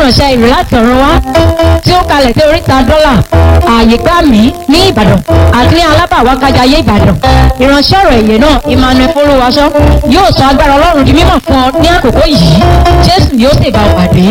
ìránṣẹ́ ìrè láti ọ̀run wá tí ó kalẹ̀ sí oríta dọ́là ààyè gbà mí ní ìbàdàn àti ní alábàwákájayé ìbàdàn ìránṣẹ́ ọ̀rọ̀ èyẹ náà emmanuel folúwaṣọ yóò sọ agbára ọlọ́run di mímọ̀ fún ọ ní àkókò yìí jésù yóò sì bá ọ pàdé.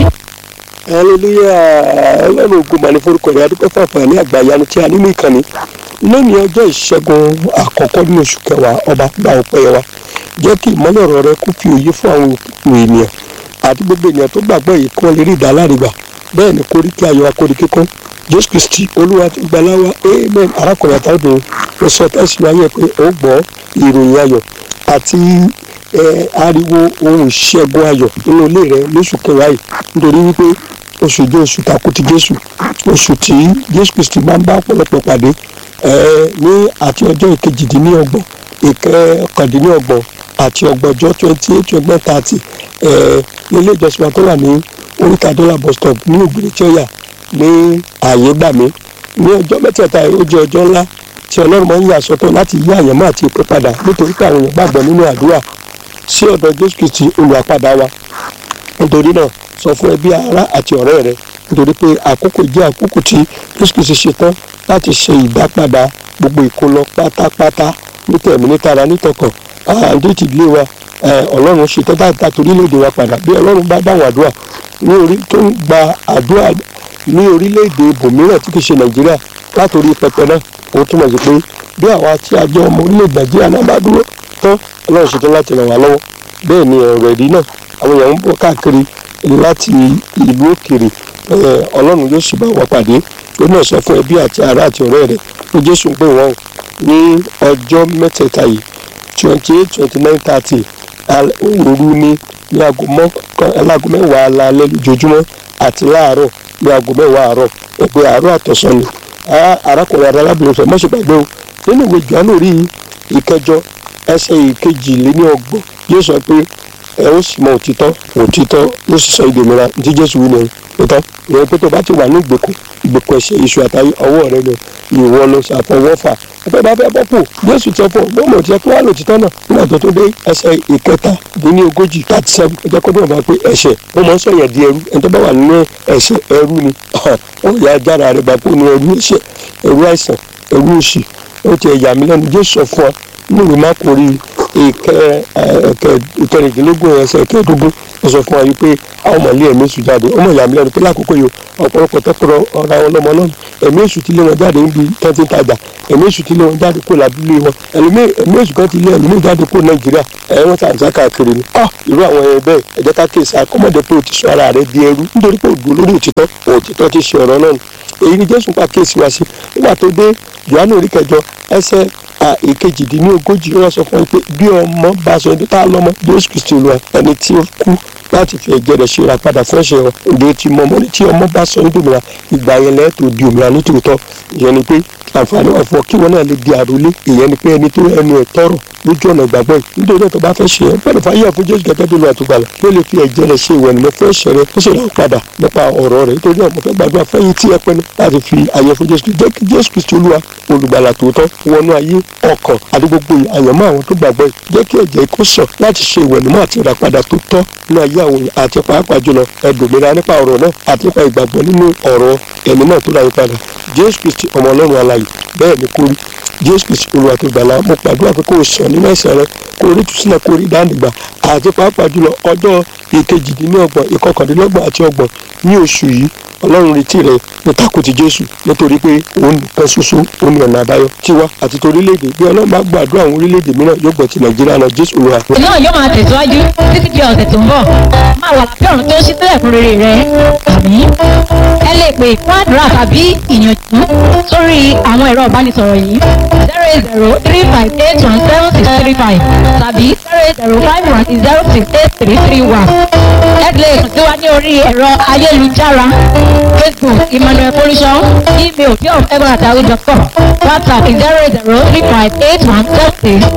hallelujah ọlọ́run ògo mà ní forúkọ rẹ̀ adúpẹ́ fún àǹfààní àgbàyanu tí a nínú ìkànnì lónìí ọjọ́ ìṣẹ́gun àkọ́kọ́ nínú oṣù kẹwàá ọba gba ọpẹ́ wa jẹ́ kí ìmọ́lẹ̀ ọ̀rọ̀ rẹ kó fi òye fún àwọn òkú ènìyàn àti gbogbo ènìyàn tó gbàgbọ́ yìí kí wọ́n lè rí ìdálárìgbà bẹ́ẹ̀ ni kórí kí ayọ̀ akórí kíkún jésù kristi olúwa ti gbaláwa amen arákùnrin àtàwọn ó sọ tẹ́sí wáyé pé ó gbọ́ ìròyìn ayọ̀ àti ẹ, ariwo ohun ìṣẹ́gun ayọ̀ nínú ilé rẹ lóṣù kẹwàá yìí nítorí wípé oṣù jẹ́ oṣù takùtì jésù oṣù tí jésù kristi máa ń bá ọ̀pọ̀lọpọ̀ pàdé ẹ, ní àti ọjọ́ ìkejìdínlọ́gbọ̀n ìkẹkàndínlọ́gbọ̀n àti ọgbọ̀njọ́ twenty eight twenty thirty nílé ìjọsìn wa tó wà ní oríta dọ́là bus stop ní ògbèrè tí ó yà ní ààyè gbà mí ní ọjọ́ mẹ́tẹ̀ẹ̀ta yìí ó jẹ́ ọjọ́ ńlá tí ọlọ́run máa ń yà sọ́tọ̀ láti yí àyànmọ́ àti ìpè padà nítorí pé àwọn èèyàn gbàgbọ́ nínú àdúrà sí ọ̀dọ̀ jésù kristi olùwàpadà wa nítorí náà sọ fún ẹbí ará àti ọ̀rẹ́ rẹ nítorí pé àkókò jẹ́ àkókò tí jésù kristi ṣetán láti ṣe ìdápadà gbogbo ìkólọ pátápátá nítẹ̀mí nítara nítọkàn àǹdí ti lé wa eh, ọlọ́run ṣetán láti ta torílẹ̀-èdè wa padà bí ọlọ́run bá dáhùn àdúrà ní orí tó ń gba àdúrà ní orílẹ̀-èdè ibòmíràn tí kì í ṣe nàìjíríà látòrí pẹpẹ náà ó túmọ̀ sí pé bí àwa tí a jẹ́ ọmọ orílẹ̀-èdè nàìjíríà náà bá dúró tán ọlọ́run ṣetán láti ràn wá lọ́wọ́ bẹ́ẹ̀ ni ọ̀rọ̀ ẹ̀rí náà àwọn èèyàn ń bọ̀ káàkiri láti ìlú òkèèrè eh, ọlọ́run yóò sì bá wa pàdé ó náà sọ fún ẹbí àti ará àti ọ̀rẹ́ rẹ̀ pé jésù ń pè wọ́n ní ọjọ́ mẹ́tẹ̀ẹ̀ta yìí twenty eight twenty nine thirty òru ní ní aago mọ́kàn aláago mẹ́wàá alaalẹ́ lójoojúmọ́ àti láàárọ̀ ní aago mẹ́wàá àárọ̀ ẹgbẹ́ àárọ̀ àtọ̀sán ni Á- arákùnrin arábìnrin fẹ́ mọ́ṣẹ́ gbàgbé o nínú ìwé Jòhánù rí ìkẹjọ ẹsẹ̀ ìkejìléníọgbọ̀n yóò sọ pé ẹ ó sì mọ òtítọ́ òtítọ́ ló sì sọ ìdòmìnira tí Jésù wí nìyẹn òtítọ́ ìyẹn pé tó bá ti wà ní ìgbèkùn ìgbèkùn ẹ̀ṣẹ̀ iṣu àtàyè ọwọ́ rẹ ni ìwọ ló ṣàfọwọ́fà ẹgbẹ́ bá fẹ́ bọ́ pò Jésù ti ọ̀pọ̀ lọ́mọ tí ẹ kí wàá lòtítọ́ náà nígbà tó tó dé ẹsẹ̀ ìkẹta dín ní ogójì thirty seven ẹ jẹ́ kó dùn bá pé ẹ̀ṣẹ̀ ó mọ̀ ń sọ̀yàn di ẹrú ẹni tó bá wà nínú ẹ̀ṣẹ̀ ẹrú ni ó yà á jára rẹ̀ gbà pé ó ní ẹrú ẹ̀ṣẹ̀ ẹrú àìsàn ẹrú òṣì ó ti ẹ̀yà mi lẹ́nu Jésù sọ fún ọ nínú ìwé mákòrí ìkẹ ẹkẹ ìkẹrìndínlógún ẹsẹ̀ kẹẹ̀ẹ́dógún ó sọ fún wa yìí pé àwọn ọmọlé ẹ̀mí èṣù jáde ọmọ ìyá mi lẹ́nu pé lákòókò yìí ọ̀pọ̀lọpọ̀ tẹ́kọ̀rọ̀ ọ̀ra wọn lọ́mọ náà ẹ̀mí èṣù ti lé wọn jáde níbi tẹ́tí ń tajà ẹ̀mí èṣù ti lé wọn jáde kó làdúlé wọn ẹ̀mí ẹ̀mí èṣù kan ti lé ẹ̀mí jáde kó nàìjíríà ẹ̀wọ̀n tàǹtà káàkiri ni ah irú àwọn ẹ̀yẹ bẹ́ẹ̀ ẹ̀jẹ̀ ká kéésì akọ́mọdé pé o ti sọ ara rẹ di ẹrú nítorí pé òdò lórí òtítọ́ òtítọ́ ti ṣe ọ̀rọ̀ náà èyí ni jésù pa kéésì wá sí nígbà tó dé johannu orí kẹjọ ẹsẹ̀ ìkejìdínlógójì ó wá sọ fún mi pé bí ọmọ bá sọ ẹni tá a lọ́mọ jésù kristi olúwa ẹni tí ó kú láti fi ẹ̀jẹ̀ rẹ̀ ṣe ìràpadà fún ẹ̀ṣẹ̀ wọn òde tí mọ ọmọ ní tí ọmọ bá sọ ní dòmìnira ìgbà yẹn lẹ́ẹ̀ tó di òmìnira nítòótọ́ ìyẹn ni pé àǹfààní wà fún ọ kí wọn náà lè di àròlé ìyẹn ni pé ẹni tó ẹnu ẹ̀ tọrọ lójú ọ̀nà ìgbàgbọ́ yìí nítorí tó bá fẹ́ ṣe ẹ́ bẹ́ẹ̀ fàyè fún jésù gẹ́gẹ́ bí olùwà tó gbàlà ló lè fi ẹ̀jẹ̀ rẹ̀ ṣe ìwẹ̀nù fún ẹ̀ṣẹ̀ rẹ̀ ó sì rà padà nípa ọ̀rọ̀ rẹ̀ nítorí náà mo fẹ́ gbàdúrà fẹ́yìn tí ẹ pinnu láti fi àyè fún jésù jẹ́ kí jésù kristu olúwa olùgbàlà tòótọ́ wọnú ayé ọkàn àti gbogbo àyànmọ́ àwọn tó gbàgbọ́ yìí jẹ́ kí ẹ̀jẹ̀ kó sàn láti ṣe ìwẹ̀nùmọ́ àti ìràpadà tó tọ́ nínú ayé àwọn èèyàn àti pàápàá jùlọ ẹ̀dùnmíra nípa ọ̀rọ̀ náà àti nípa ìgbàgbọ́ nínú ọ̀rọ̀ ẹ̀mí náà tó ra yín padà jésù kristu ọmọ ọlọ́run alààyè bẹ́ẹ̀ ni kórí jésù kristu olúwa tó gbàlà mo pàdúrà pé kó o sàn nínú ẹ̀ṣẹ̀ rẹ kó o rí tùsílẹ̀ kó o rí dáńdìgbà àti pàápàá jùlọ ọjọ́ ìkejìdínlọ́gbọ̀n ìkọkàndínlọ́gbọ̀n àti ọgbọ̀n ní oṣù yìí ọlọ́run retí rẹ ní takùtì jésù nítorí pé òun nìkan ṣoṣo òun ní ọ̀nà àbáyọ tiwa àti torílẹ̀-èdè bí ọlọ́run bá gbàdúrà àwọn orílẹ̀-èdè mìíràn yóò gbọ́ ti nàìjíríà náà jésù olúwa. náà yóò máa tẹ̀síwájú títí di ọ̀sẹ̀ tó ń bọ̀ máa wà lábẹ́ ọ̀run tó ṣí sílẹ̀ fún rere rẹ àmì ẹ lè pè fún àdúrà tàbí ìyànjú sórí àwọn ẹ̀rọ ìbánisọ̀rọ̀ yìí zero eight zero three five eight one seven six three five tàbí zero eight zero five one zero six eight three three one ẹ lè kàn sí wa ní orí ẹ̀rọ ayélujára facebook emmanuel folisho email bíọ̀m ẹgbẹ̀rún àtàwọn dot com whatsapp zero eight zero three five eight one seven six